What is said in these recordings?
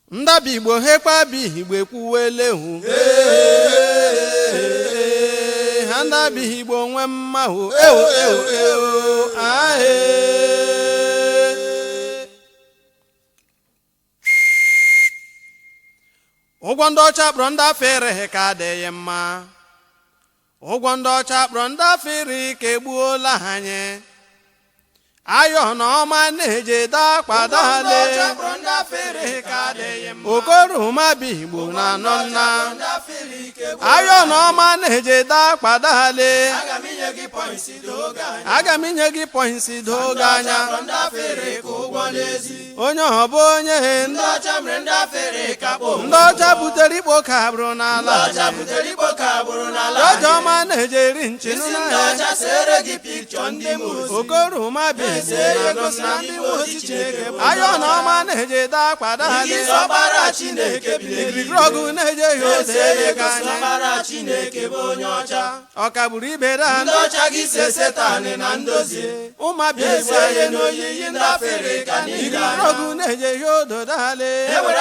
ndabi igbo hekpabi igbo ekwuwele hu ha ndabi igbo nwe mma hu ewo ewo ewo ahe ụgwọ ndị ọcha kpọrọ ndị afọ ereghị ka adịghị mma ụgwọ ndị ọcha kpọrọ ndị afọ iri ka egbuola ha anyị ayọ na ọma na-eje dakpadale okoroma bi igbo na anọ nna ayọ na ọma na-eje dakpadale aga m inye gị pọinsi doge anya onye ọbụ onye ndị ọcha butere ikpo ka bụrụ n'ala ọjọ ọma na-eje eri nchinu n'ahịa okoroma bi ayọ na ọma na-eje dakpada igirigirọgụ na-eje ya ode ga anya ọkagburu ibe da ụmabi igirigirọgụ na-eje ya odo dale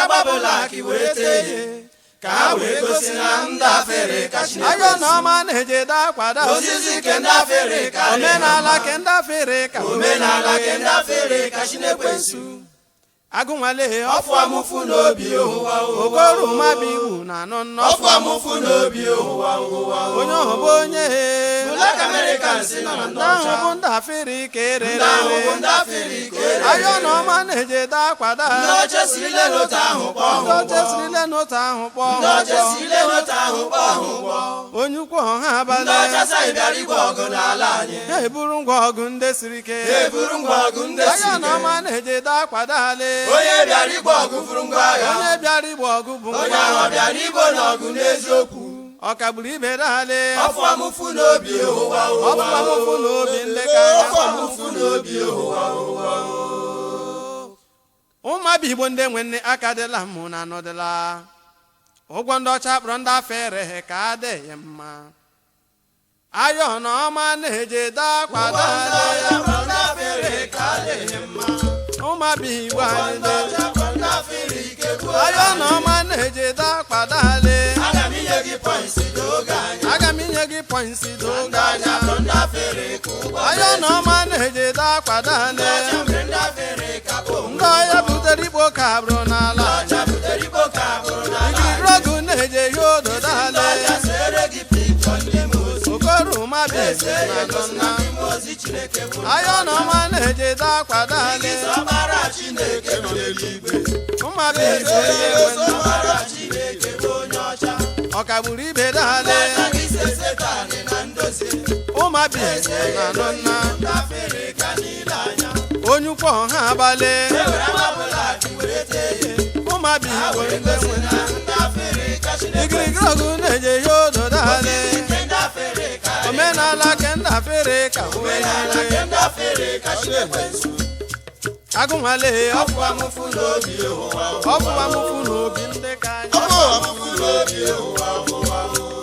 ka ha wee gosi na ndị afere ka ayọ Chineke na ọma na-eje dakpada ozizi ke ndị afere ka omenala ke ndị afere ka omenala ke ndị afere ka Chineke nsu agụnwale ọfụ amụfụ n'obi ụwa ụwa okoroma bụ igbu na anọ nnọ ọfụ amụfụ n'obi ụwa ụwa onye ọbụ onye Black Americans nọ na ndị ndị ahụ ọcha bụ ndị afere ka ndị ahụ bụ erere ndị afere ka ere ayọ na ọma na-eje dakwada ndị ọcha sirile n'otu ahụ kpọọ ndị ha oche ụgbọ sirile n'otu ahụ kpọọ ndị ha ọcha ụgbọ sirile n'otu ahụ kpọọ ha ụgbọ onye ukwu ọha ndị abalị ọcha saghị bịara igwe ọgụ n'ala anyị ha eburu ngwa ọgụ ndị siri ike ha eburu ngwa ọgụ ndị si ayọ na ike ọma na-eje dakwada ale onye bịara igwe ọgụ buru ngwa agha onye bịara igba ọgụ bụ onye ahụ bịara igbo n'ọgụ n'eziokwu ọkagburu ibe dale ọfụ amụfụ n'obi ụwa ụwa ọfụfamụfụ na obi ndị ka ọfụ amụfụ n'obi ụwa ụwa ụmụaba igbo ndị nwe nne aka dịla mụ na anọdịla ụgwọ ndị ọcha kpọrọ ndị afọ ereghị ka adịghị mma ayọ na ọma na-eje dakwada ụmụaba igbo anyị dị ayọ na ọma na-eje dakwada ale aga m inye gị pọinsi n'oge anyị aga m inye gị pọinsi doge anya ndị afere ka ụgbọ ayọ na ọma na-eje dakwada ale mere ndị afere ka bụ ndị ọhịa butere ikpo ka bụrụ n'ala ọcha butere igbo ka bụrụ na igirigirọgụ na-eje ya odo dale ọcha sere gị piktọ ndị mozi okoroma bi na nọ n'ime ozi Chineke bụ ayọ na ọma na-eje dakwada ale ọbara Chineke nọ n'eluigwe ụmụaba igbo ndị nwe nne ọbara Chineke bụ onye ọcha ọkagburu ibe dale agaghị ise setanị na ndozi ụmụaba igbo na nọ nna ndị afere ka niile anya onye ukwu ọha abalị ewere amabụla akị were tee ya ụmụaba igbo ndị nwe nne na ndị afere ka Chineke igirigirọgụ na-eje ya odo dale nke ndị afere ka omenala ke ndị afere ka omenala wee nke ndị afere ka Chineke nsu agụnwale ọfụ amụfụ n'obi ụwa ọfụwamụfụ na obi ndị ka anyị ọfụ amụfụ n'obi ụwa ụwa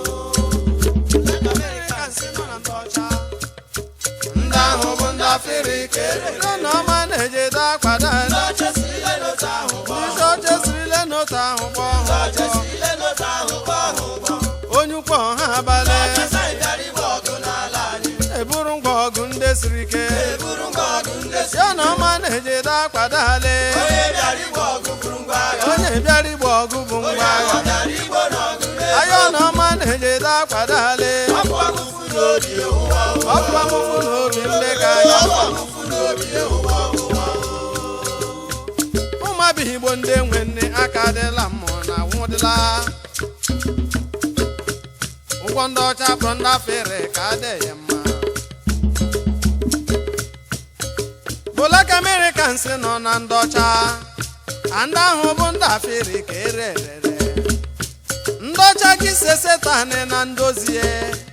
Americans nọ na ndị ọcha ndị ahụ bụ ndị afere ka ere ndị na ọma na-eje dakwada ndị ọcha si ile n'otu ahụ kpọọ ndị oche sirile n'otu ahụ kpọọ ha ọcha si ile n'otu ahụ kpọọ ha ụgbọ onye ukwu ọha abalị ọcha bịara igwe ọgụ n'ala anyị eburu ngwa ọgụ ndị siri ike eburu ngwa ọgụ ndị si ya na ọma na-eje dakwada ale onye bịara igwe ọgụ buru ngwa agha onye bịara igba ọgụ bụ ngwa ọ agha bịara igbo n'ọgụ ayọ na ọma na-eje dakwada ale ọfụ amụfụ n'obi ụwa ọfụwamụfụ na obi ndị ka anyị ọfụ amụfụ n'obi ụwa ụwa ụmụaba igbo ndị nwe nne aka adịla mmụọ na nwụdịla ụgwọ ndị ọcha kpọrọ ndị afere ka adịghị mma Black Americans nọ na ndị ọcha a ndị ahụ bụ ndị afere ka ere erere ndị ọcha gị se setanị na ndozie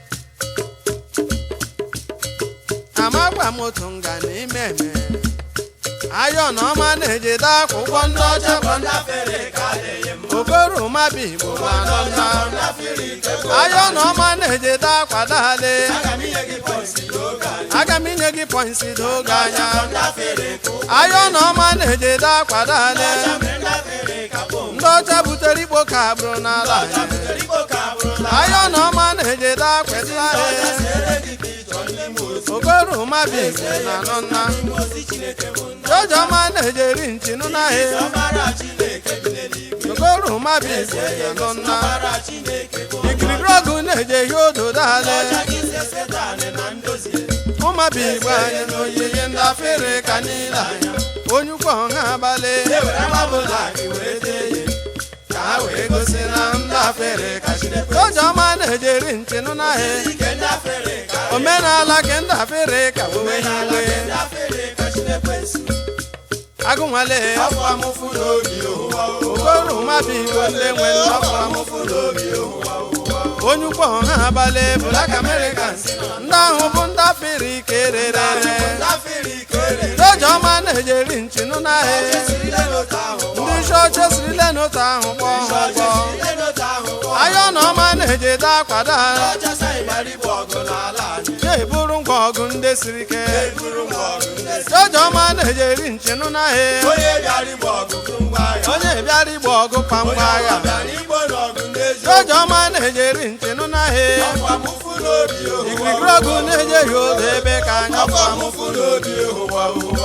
amagba moto nga n'ime eme ayọ na ọma na-ejide akwa ụgwọ ndị ọcha bụ ndị afere ka adịghị mma okoroma bụ igbo ma nọ nna ndị afere ike bụ ayọ na ọma na-ejide akwa dale aga m inye gị pọinsi n'oge anyị aga m inye gị pọinsi doge anya ndị afere ka ụgbọ ayọ na ọma na-ejide akwa dale mere ndị afere ka bụ ndị ka bụrụ n'ala ọcha anyị butere ikpo ka bụrụ na ayọ na ọma na-ejede akwetịla ọcha anyị sere gị ka ịchọ n'ime ozi okoroma bi na nọ nna n'ime ozi chineke bụ nna jọjọma na-ejeri nchinụ n'ahịa ọbara chineke bi n'eluigwe okoroma bi na nọ nna ọbara chineke bụ ikirikiri ọgụ na-eje ihe odo dale ọcha gị se setanị na ndozie ụmabi igbo anyị na oyiyi ndị afere ka niile anya onye ukwu ọha abalị ewere agbabụla gị were tee ya ka ha wee gosi na ndị afere ka chineke jọjọma na-ejeri nchinụ n'ahịa ike ndị afere ka omenala ke ndị afere ka wewe omenala iwe nke ndị afere ka chineke si agụnwale afọ amụfụ n'obi ụwa okoroma bi igbo ndị nwe nnọkọ amụfụ n'obi ụwa onye ukwu ọha abalị black americans ndị ahụ bụ ndị afere ike rere ndị afere ike rere jọjọma na-ejeri nchinụ n'ahịa sirile n'otu ahụ ndị chọọchị sirile n'otu ahụ kpọọ ha ụgbọ sirile n'otu ahụ ayọ na ọma na-ejede akwado ha ọchasa ịgbara igbo ọgụ n'ala anyị na-eburu ngwa ọgụ ndị siri ike eburu ngwa ọgụ ndị si jọjọma na-ejeri nchinụ n'ahịa onye bịara igbo ọgụ bụ ngwa agha onye bịara igbo ọgụ kwa ngwa agha bịara igbo n'ọgụ ndị ezi jọjọma na-ejeri nchinụ n'ahịa afọ amụfụ n'obi ụwa ikirikiri ọgụ na-ejeghị ụzọ ebe ka anya afọ kwa amụfụ n'obi ụwa ụwa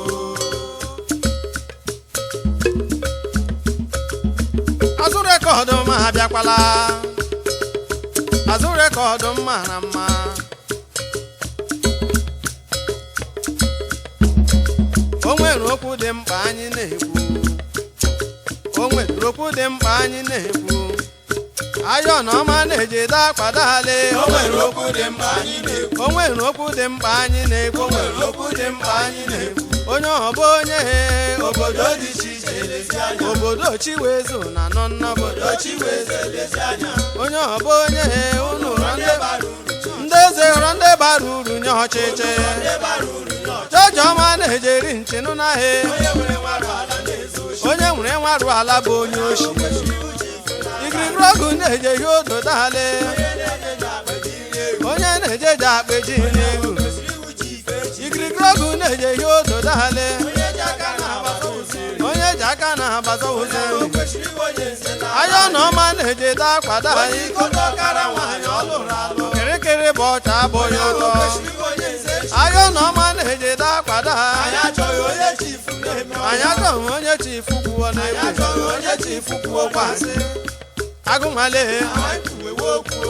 azụ rekọdụ ma abịakwala azụ rekọdụ m mara mma o nwere okwu dị mkpa anyị na-ekwu o nwere okwu dị mkpa anyị na-ekwu ayọ na ọma na-ejide akpadale o nwere okwu dị mkpa anyị na-ekwu o nwere okwu dị mkpa anyị na-ekwu o nwere okwu dị mkpa anyị na-ekwu onye ọbụ onye obodo dị iche iche lezi anya obodo chiwezu na nọ n'obodo ochi wee lezi anya onye ọbụ onye unu hụrụ ndị ndị bara uru chọọ ndị eze hụrụ ndị bara uru nye ọchịchị ndị bara uru nye ọchị jọjọma na-ejeri nchinụ n'ahịa onye nwere nwarụ ala na-ezu ochi onye nwere nwarụ ala bụ onye oshi kwesịrị uche ife na ikirikiri ọgụ na-eje ihe odo dale onye na-enye ji akpa ji nri ego onye na-eje ji akpeji n'egwu kwesịrị uche ife chi ikirikiri ọgụ na-eje ihe odo dale onye ji aka na-agbata ụzọ iri onye ji aka na-agbaza ụzọ o elu kwesịrị iwe onye nze na ayọ na ọma na-ejide akwado onye anyị ikodo ọkara nwaanyị ọ lụrụ alụ kịrịkịrị bụ ọcha abụghị o ụtọ kwesịrị iwe onye nze chi ayọ na ọma na-ejide akwado anyị anyị achọghị onye chifu na-eme anyị ọnya achọghị onye chifu kwuo anyị n'egwu achọghị onye chifu kwuo kwasị agụnwale anyị kwuwewe okwu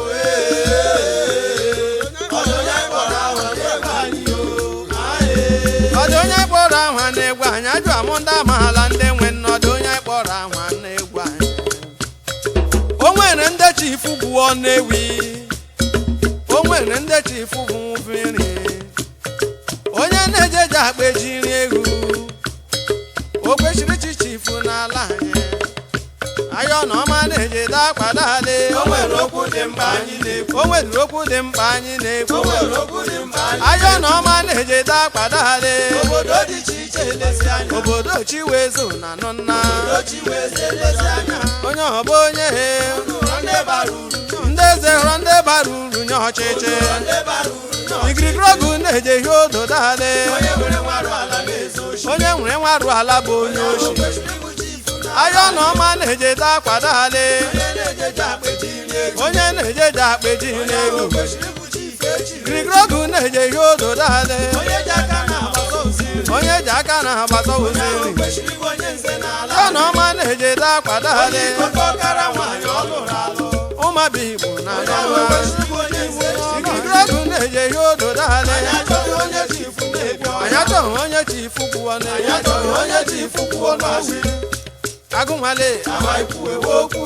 ee ọdụ onye kpọrọ ahụ na-ebe anyị o ọ dị onye kpọrọ ahụ na-egwu anyị ajụ amụ ndị amaala ndị nwe nnọdụ onye kpọrọ ahụ na-egwu anyị o nwere ndị chifu gwuo n'ewi o nwere ndị chifu bụ nri onye na-ejeje akpa ejiri egwu o kwesịrị chi chifu n'ala anyị ayọ na ọma na-ejede akpadale o nwere okwu dị mkpa anyị na-ekwu o nwere okwu dị mkpa anyị na-ekwu o nwere okwu dị mkpa anyị ayọ na ọma na-ejede akpadale obodo dị iche iche elezi anya obodo chiwezu na nọ nna obodo chi wee elezi anya onye ọbụ onye ụlọ ndị bara uru ndị eze hụrụ ndị bara uru nye ọchịchị ụlọ ndị bara uru nọ ikirikiri ọgụ na-eje ihe odo dale onye nwere nwarụ ala na-ezu ochi onye nwere nwarụ ala bụ onye o oshi kwesịrị ibuchi ifu na ayọ na ọma na-ejede akpadale onye na-ejeje akpeji nri ego onye na-ejeje akpeji n'elu o kwesịrị ibuchi ife echi ikirikiri ọgụ na-eje ihe odo dale onye ji aka na-agbata ụzọ iri onye ji aka na-agbata onye ụzọ ahụ iri kwesịrị iwe onye nze n'ala ayọ na ọma na-ejede akpadale ikote ọkara nwaanyị ọ lụrụ alụ ụmabụ igbo na onye ahụ nọnwa kwesịrị iwe onye nze ikirikiri ọgụ na-eje ihe odo dale anyị achọghị onye chifu na-ebi anyị ọnya achọghị onye chifu kwuo anyị n'elu achọghị onye chifu kwuo n'asị agụnwale amaghị kwuwewe okwu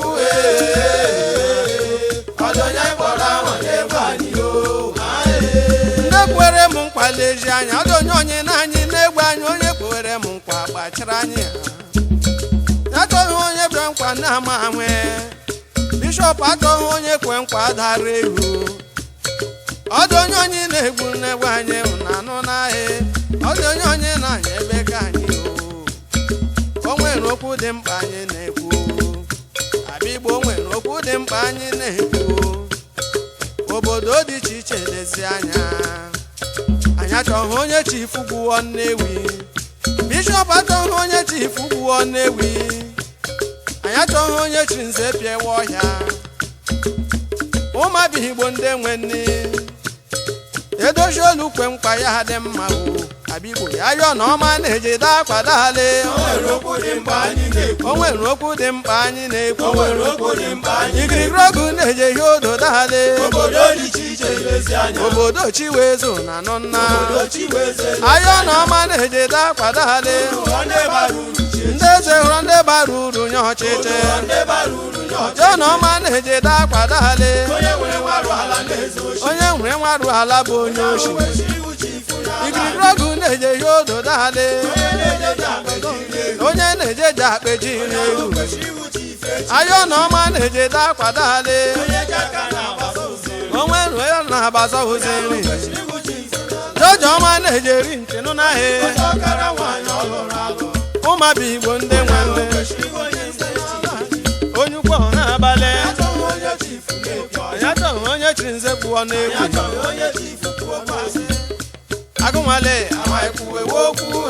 ee ọdụ onye kpọrọ ahụ na-ebe anyị o ndị kwere m nkwa lezi anya ọdụ onye onye na anyị na-egbu anyị onye kwere m nkwa gbachara anyị ha achọghị onye bịa nkwa na-ama anwe bishọp achọghị onye kwe nkwa dara ewu ọdụ onye onye na-egbu na-egbu anyị na anụ n'ahịa ọdụ onye onye na-anya ebe ka anyị o o nwere okwu dị mkpa anyị na-ekwu abịa igbo o nwere okwu dị mkpa anyị na-ekwu obodo dị iche iche lezi anya anyị achọghị onye chifu gwuo nnewi bishọp achọghị onye chifu gwuo nnewi anyị achọghị onye chiri nze pịawa ọhịa ụmụabighị igbo ndị nwe nni edochi olu kwe mkpa ya dị mma o abigbo ya yọọ na ọma na-eje daa kwadale O nwere okwu dị mkpa anyị na-ekwu. o nwere okwu dị mkpa anyị O na-ekwu nwere okwu dị mkpa anyị igirigiri na-ekwu. ọgụ na-eje ihe odo dale Obodo dị iche iche lezi anya. obodo chiwezo na nọ nna Obodo Chiweze ayọ na ọma na-eje daa kwadale Ụlọ ndị bara uru chi echi. ndị eze hụrụ ndị bara uru nye ọchịchị Ụlọ ndị bara uru nye ọchịchị. ayọ na ọma na-eje daa kwadale Onye nwere nwarụ ala na-ezu oshi. onye nwere nwarụ ala bụ onye oshi Kwesịrị iwu chi ifu n'ala. igirigiri ọgụ na-eje ihe odo dale Onye na-ejeje akpeji iri ego. onye na-ejeje akpeji n'elu Kwesịrị iwu chi ife echi. ayọ na ọma na-eje daa kwadale Onye ji aka na-agbasa ozi. onwe nwe ya na-agbaza ozi nri Kwesịrị iwu chi ife n'ala. joji ọma na-eje eri nchenụ n'ahịa Onye ọkara nwaanyị ọ lụrụ alụ. ụmụabi igbo ndị nwe nne Kwesịrị iwu onye isi echi. onye ukwu ọhụ na-abalị Achọghị onye chi ifu na-ebi ọya. ya chọghị onye chiri nze pụọ n'egwu Achọghị onye chi ifu kwuo kwasị. agụnwale Amaghị kwuwe okwu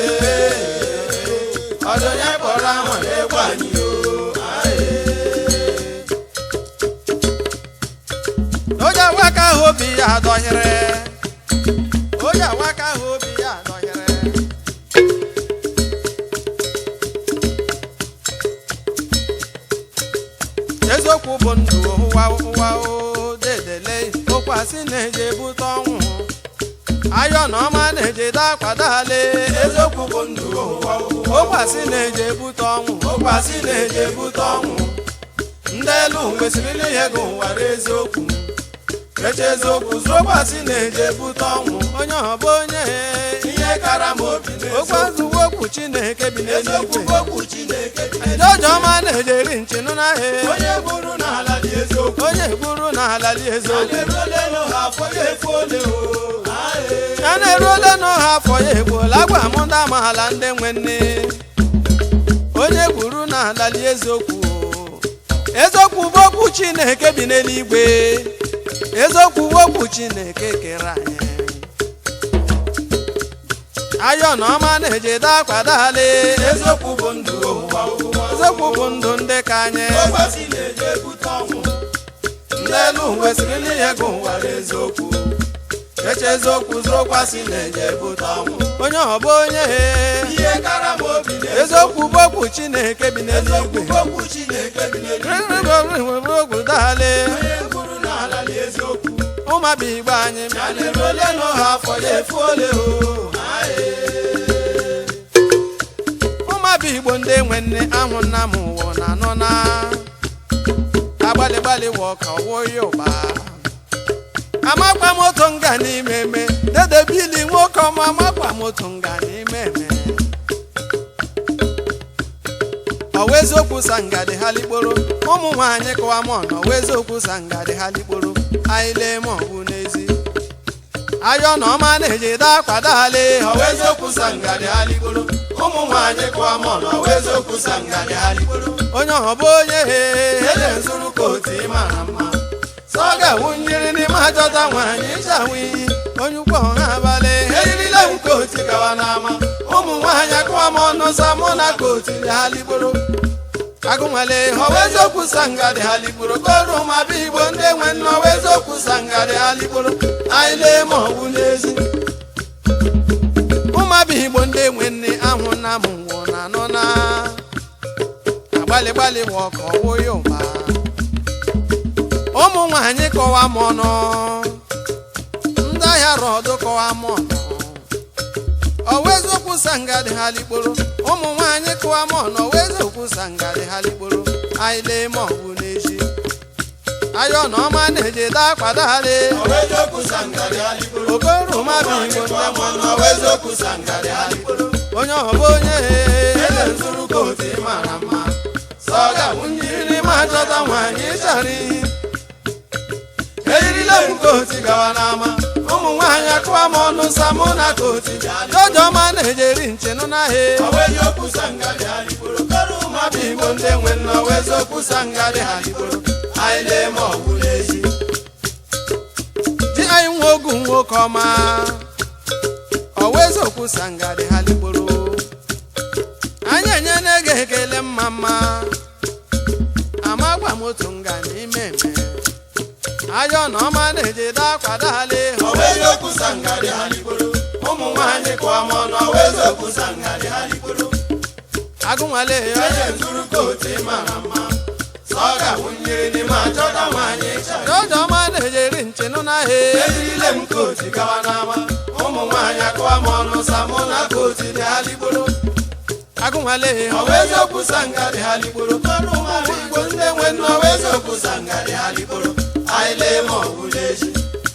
ọdụ onye kpọrọ ahụ na-egwu anyị onye awaka ahụ obi ya adọhịrị onye awaka ahụ obi ya adọhịrị eziokwu bụ ndụ ụwa ụwa o dedele ụkwasị na-eje ebute ọnwụ ayọ na ọma na-eje dakwadale eziokwu bụ ndụ ụwa ụwa ụkwasị na-eje ebute ọnwụ ụkwasị na-eje ebute ọnwụ ndị elu kwesịrị ihe gị ụwara eziokwu eche eziokwu zụrụ ụkwasị na-eje ebute ọnwụ onye ọbụ onye ihe kara m obi okwu n'eziokwu azụwo okwu chineke bi eziokwu n'eluigwe bụ okwu Chineke dị joji ọma na-eje eri nchinụ n'ahịa onye bụrụ n'ala dị eziokwu onye gburu na alali a eziokwu na-erule n'ụha afọ ya efu ole o Aye. ya na-eru ole n'ọha afọ ya egbuola agwa m ndị amaala ndị nwe nne onye gburu na alali eziokwu eziokwu bụ okwu chineke bi n'eluigwe eziokwu bụ okwu chineke kere anyị ayọ na ọma na-eje dakwadale eziokwu bụ ndụ ụwa ụwa eziokwu bụ ndụ ndị ka anyị ụkwasị na-eje ebute ọnwụ ndị elu kwesịrị n'ihe gị ụwara eziokwu eche eziokwu zụrụ ụkwasị na-eje ebute ọnwụ onye ọbụ onye ihe kara m obi n'eziokwu eziokwu bụ okwu chineke bi eziokwu n'eluigwe bụ okwu Chineke dị n'eluigwe ogwu dale onye bụrụ n'ala dị eziokwu ụmụaba igbo anyị ya na-eru ole n'ụha afọ ya efu ole o Aye. ụmụaba igbo ndị nwe nne ahụ nna m ụwa na anọ na agbalị gbalị wọ ka ọwụ ya ụba amakwa moto nga n'ime eme dede bili nwoke ọma amakwa moto nga n'ime eme ọwa eziokwu sa ngadị ha likporo ụmụ nwaanyị kụwa mọ na ọwa eziokwu sa ngadị ha likporo anyị lee ma ọ bụ n'ezi ayọ na ọma na-eji daa kwadale ọwa eziokwu sa ngadị ha ligboro ụmụ nwaanyị kụwa mọ na ọwa eziokwu sa ngadị ha ligboro onye ọbụ onye ele nzuru kootu ị mara mma sọ ọ ga-awụ nyiri n'ime ajọta nwaanyị ịchawụ iyi onye ukwu ọha abalị eyirile m kootu gawa n'ama ụmụ nwaanyị akụwa m ọnụ sa mụ na kootu dị ha ligboro agụnwale ọwa eziokwu sa ngadị ha ligboro kọrụ ụmụaba igbo ndị nwe nne ọwa eziokwu sa ngadị ha ligboro anyị lee ma ọ bụ n'ezi ụmụabịa igbo ndị nwe nne ahụ na m nwụọ na anọ na agbalị gbalị wụ ọka ọwụ ya ụba ụmụ nwaanyị kọwa m ọnụ ndị ahịa rọdụ kọwa m ọnụ ọwa eziokwu sangadị ha likporo ụmụ nwaanyị kọwa m ọnụ ọwa eziokwu sangadị ha likporo anyị lee ma ọ bụ n'ezi ayọ na ọma na-eje daa kwadale ọwa eziokwu sa ngadị ha ligboro okoro ụmụabịa igbo ndị kụwa mọ na ọwa eziokwu sa ngadị ha ligboro onye ọbụ onye ele nzuru kootu ị mara mma sọ ọ ga-awụ nyiri ma chọta nwaanyị chara iyi eyirile m kootu gawa n'ama ụmụ nwaanyị akụwa m ọnụ sa mụ na koti jojo ọma na-ejeri nchenụ n'ahịa ọwa eziokwu sa ngadị ha ligboro kọrụ ụmụaba igbo ndị nwe nne ọwa eziokwu sa ngadị ha ligboro anyị lee ma ọ bụ n'ezi di anyị nwa ogu nwoke ọma ọwa eziokwu sangadị ha ligboro anyị enye na-ege ekele mma mma moto nga n'ime eme ayọ na ọma na-ejide akwa dali ọwa eziokwu sangari ha ligboro ụmụ nwaanyị kụọ m ọnụ ọwa eziokwu sangari ha ligboro agụnwale ya eje zuru kootu mara mma sọ ọ ga-awụ mmiri n'ime achọta nwaanyị ịcha jọjọ ọma na-ejeri nchenụ n'ahịa ejirile m kootu gawa n'ama ụmụ nwaanyị akụọ m ọnụ samụ na kootu dị ha ligboro agụnwale ya ọwa eziokwu sangari ha ligboro ọrụ ụmụ igbo ndị nwe nne ọwa eziokwu sangari ha ligboro anyị lee ma ọ bụla echi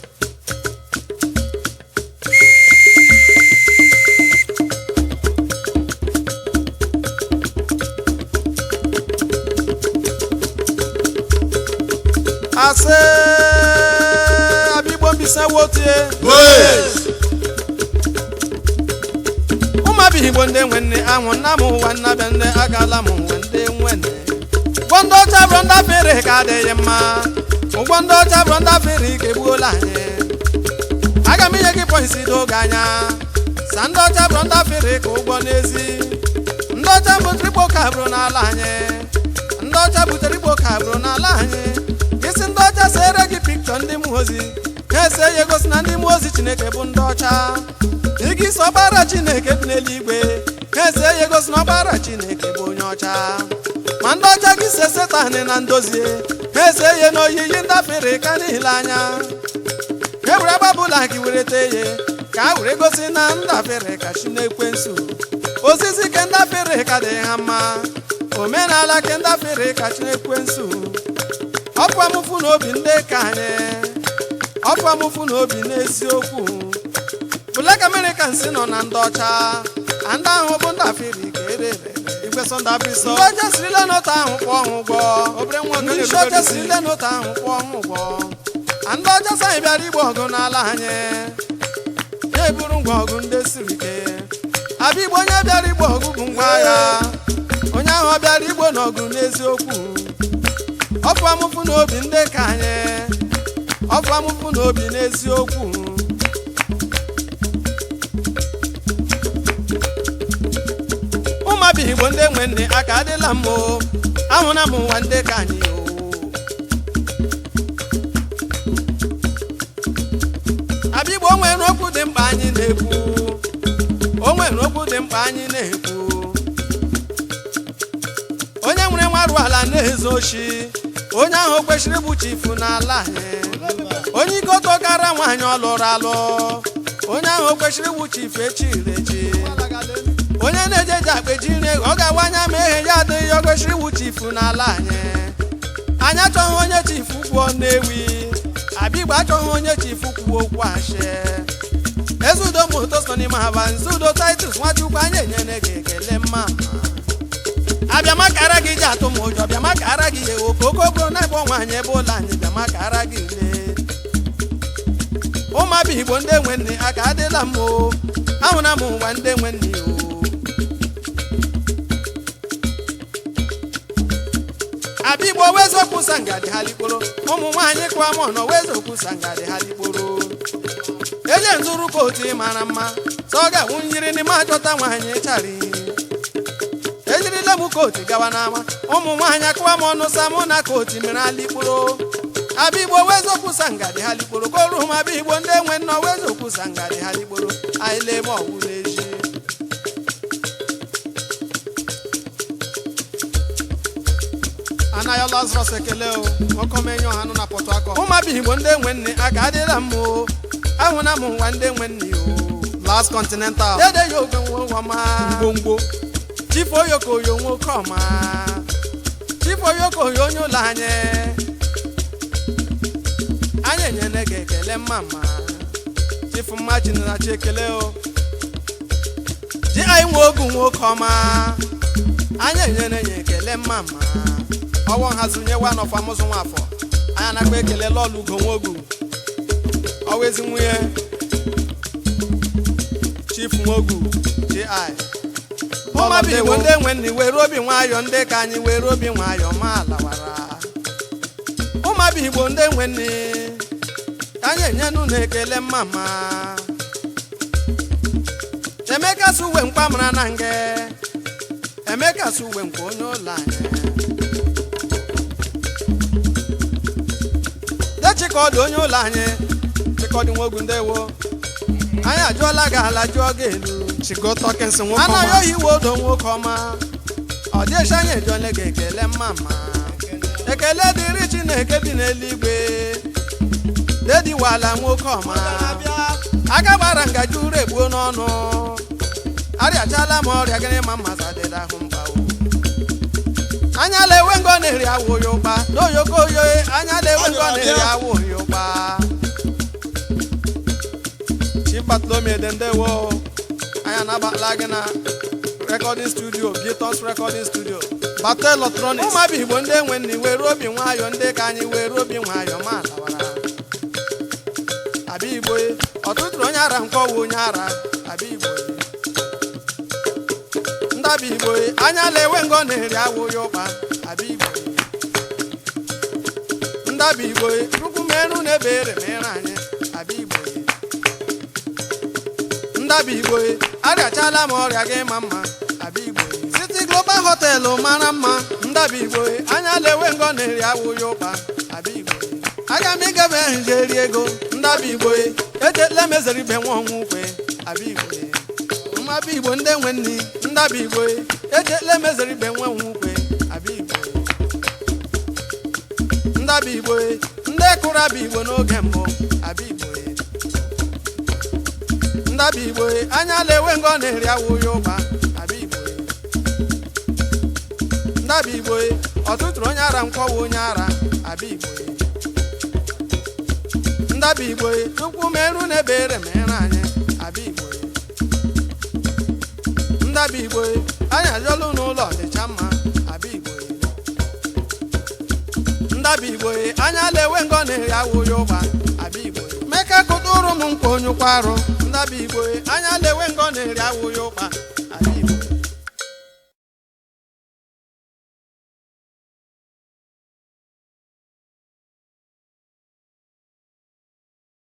asị abigbo mbisa wotie ụmụabịa igbo ndị nwe nne anwụ nna m ụwa nna bịa ndị agala m nwe ndị nwe nne ụgwọ ndị ọcha bụrụ ndị afere ka adịghị mma ụgwọ ndị ọcha bụrụ ndị afere ka egbuola anyị aga m inye gị pọisi doge anya sa ndị ọcha bụrụ ndị afere ka ụgwọ n'ezi ndị ọcha butere igbo ka bụrụ n'ala anyị ndị ọcha butere igbo ka bụrụ n'ala anyị isi ndị ọcha sere gị piktọ ndị mmụọ ozi ha ese ya egosi na ndị mmụọ ozi chineke bụ ndị ọcha igi isi ọkpara chineke dị n'eluigwe ha ese ya egosi na ọkpara chineke bụ onye ọcha ma ndị ọcha gị se setanị na ndozie ha ese ya na oyiyi ndafere ka niile anya e were agbabụla gị were tee ye ka a were gosi na ndafere ka chi na-ekwensu osisi ke ndafere ka dị ha mma omenala ke ndafere ka chi na-ekwensu ọpụ amụfụ n'obi ndị ka anyị ọpụ amụfụ n'obi n'eziokwu Black Americans nọ na ndị ọcha a ndị ahụ bụ ndị afiri ka erere igwe sọnda biso ndị ọcha sirila n'otu ahụ kwụọ ọhụ ụgwọ ndị isi ọcha sirila n'otu ahụ kwụọ ọhụ ụgwọ a ndị ọcha sanyị bịara igba ọgụ n'ala anyị ya eburu ngwa ọgụ ndị siri ike abịa igbo onye bịara igbo ọgụ bụ ngwa agha onye ahụ ọ bịara igbo n'ọgụ n'eziokwu ọfụ amụfụ n'obi ndị ka anyị ọfụ amụfụ n'obi n'eziokwu ụmụabịa igbo ndị nwe nne aka adịla m o ahụla m ụwa ndị ka anyị o abịa igbo o nwere okwu dị mkpa anyị na-ekwu o nwere okwu dị mkpa anyị na-ekwu onye nwere nwarụ ala na-ezo oshi onye ahụ kwesịrị ịbụ chifu n'ala anyị onye ike tọkara nwaanyị ọ lụrụ alụ onye ahụ kwesịrị ịbụ chifu echiri echi onye na-eje eji akpeji nri ọ ga-awa anya ma ehe ya adịghị ọ kwesịrị ịbụ chifu n'ala anyị anyị achọghị onye chifu kwuo nnewi abịgba achọghị onye chifu kwuo okwu ashe ezudo moto so n'ime haba nzudo titus nwachukwu anyị enyere gị ekele mma abịamakara gị ji atụ m ụjọ bịamakara gị ewo kokoko na-ebe nwaanyị ebe ụlọ anyị bịamakara gị lee ụmụabịa igbo ndị nwe nne aka adịla m o ahụla m ụwa ndị nwe nne o abịa igbo wezokwu sangadi ha likporo ụmụ nwaanyị kụọ m ọnọ wezokwu sangadi ha likporo eje nzuru kootu mara mma sọ ọ ga-awụ nyiri n'ime achọta nwaanyị chari ejirila m kootu gawa n'ama ụmụ nwaanyị akụwa m ọnụ sa mụ na kootu mere alikporo abịa igbo wezokwu sangadi ha likporo koru m abịa igbo ndị nwe nnọọ wezokwu sangadi ha likporo anyị lee ma ọwụ n'eji anaghị lazarus ekele o nwokomenye ọha nọ na pọtụ akọ ụmụabịa igbo ndị nwe nne aka adịla m o ahụna m nwa ndị nwe nne o last continental dede ya oge nwa ngwongwo chifu oyokoyo nwoke ọma chifu oyokoyo onye ụlọ anyị anyị enyere gị ekele mma mma chifu mma chinarachi ekele o ji anyị nwe ogu nwoke ọma anyị enyere ya ekele mma mma ọwọ nhazinye wa nọfa mụzụ nwafọ anyị anakwa ekele lọlụ ugo nwogu ọwa ezi nwunye chief nwogu ji ụmụabịa igbo ndị nwe nni were obi nwayọ ndị ka anyị were obi nwayọ ma lawara ụmụabịa igbo ndị nwe nni ka anyị enyenu na ekele mma mma emeka si uwe mkpa mara na nge emeka si uwe nke onye ụlọ anyị chịkọdị onye ụlọ anyị chịkọdị nwogu ndewo anyị ajụọla gị ala jụọ gị elu chigo tọkins nwoke anaghị ọma oyi iwe odo nwoke ọma ọ dịcha anyị ejole gị ekele mma mma ekele dịrị chineke bi n'eluigwe dediwala nwoke ọma aka gbara ngaji uru egbuo n'ọnụ arịachala m ọrịa gịnị ma mmaza dịda ahụ mgbawo anya lewe ngo na-eri awụ ya ụkpa n'oyoko oyo anya lewe ngo na-eri awụ ya ụkpa chipatlomiede ndewo anya na-agbala gị na recording studio Gitos recording studio bata electronics ụmụaba igbo ndị enwe nni were obi nwayọ ndị ka anyị were obi nwayọ ma lawara abịa igbo ọtụtụrụ onye ara nkọwa onye ara abịa igbo ndaba igbo anya lewe ngo na-eri awụ ya ụkpa abịa igbo ndaba igbo chukwu merụ na ebere mere anyị abịa igbo ndaba igbo arịachala m ọrịa gị ma mma abịa igbo City Global Hotel mara mma ndaba igbo anya lewe ngo na-eri awụ ya ụkpa abịa igbo aga m ịgabe ehije eri ego ndaba igbo echetela m ezere ibe nwa ọnwụ ukwe abịa igbo mmaba igbo ndị nwe nni ndaba igbo echetela m ezere ibe nwa ọnwụ ukwe abịa igbo ndaba igbo ndị kụrụ abịa igbo n'oge mbụ abịa igbo ndaba igbo anya lewe ngo na-eri awụ ya ụkpa abịa igbo ndaba igbo ọtụtụrụ onye ara nkwọwa onye ara abịa igbo ndaba igbo chukwu merụ na ebere mere anyị abịa igbo ndaba igbo anyị ajọlụ n'ụlọ dịcha mma abịa igbo ndaba igbo anya lewe ngo na-eri awụ ya ụkpa abịa igbo meka kụtụrụ m nkwa onye ụkwa arụ ndaba igbo anya lewe ngo na-eri awụ ya ụkpa abịa igbo